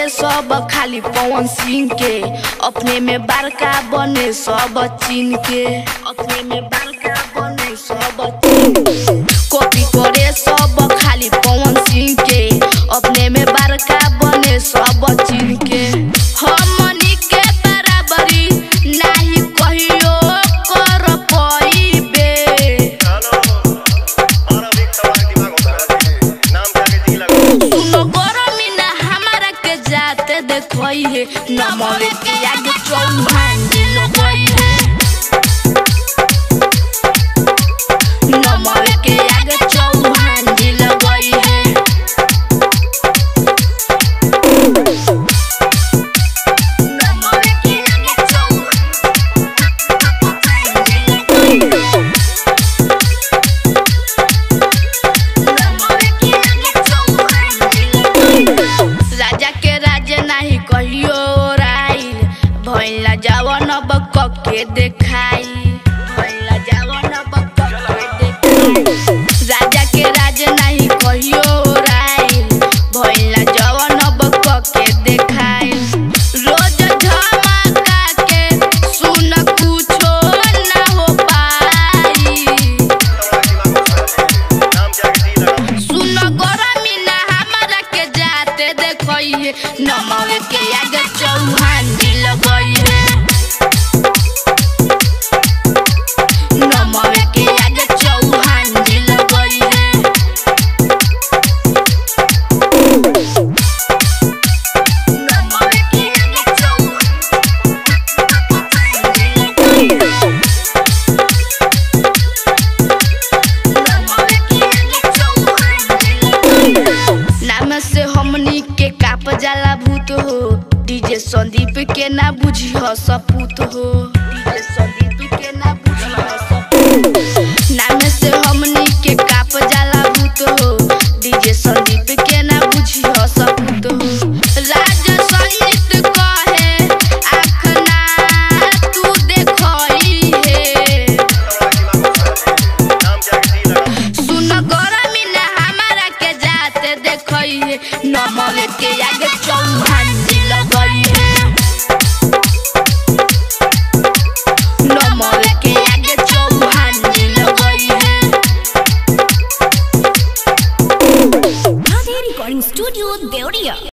करे सब खाली पवन सिंह के अपने में बड़का बने सब चीन के अपने में बड़का बने सब चीन के। कॉपी करे सब खाली पवन सिंह के अपने में बड़का बने सब चीन के हमनी के बराबरी नाही कहियो कर पाइबे सुनो गरमी ना हमारा के जाते देखोई है नमवे के आगे चौहान जी लगोई है नमवे के आगे चौहान जी लगोई है नमवे के आगे चौहान जी लगोई है राजा के राज नाही कहियो राई भैला जवन बक के देखाई भैला जवन बक के देखाई राजा के राज नाही कहियो राई भैला जवन बक के देखाई रोज धमाका के सुन कुछो ना हो पाई सुन गरमी ना हमारा के जाते देखई है नमवे के आगे चौहान जी लगई है नमवे के आगे चौहान जी लगई है नमवे के आगे चौहान जी लगई है नाम से हमनी के काप जाला भूत हो डीजे संदीप के ना बुझी हो सपूत हो डीजे संदीप के ना बुझी हो सपूत नाम से हमनी के काप जाला भूत हो डीजे संदीप के ना बुझी हो सपूत हो राज संगीत कहे आँख ना तू देखई है सुन गरमी ना हमारा के जाते देखई है नमवे के आगे चौहान जी लगई है नमवे के आगे चौहान जी लगई है Radhe Recording Studio, Deoria.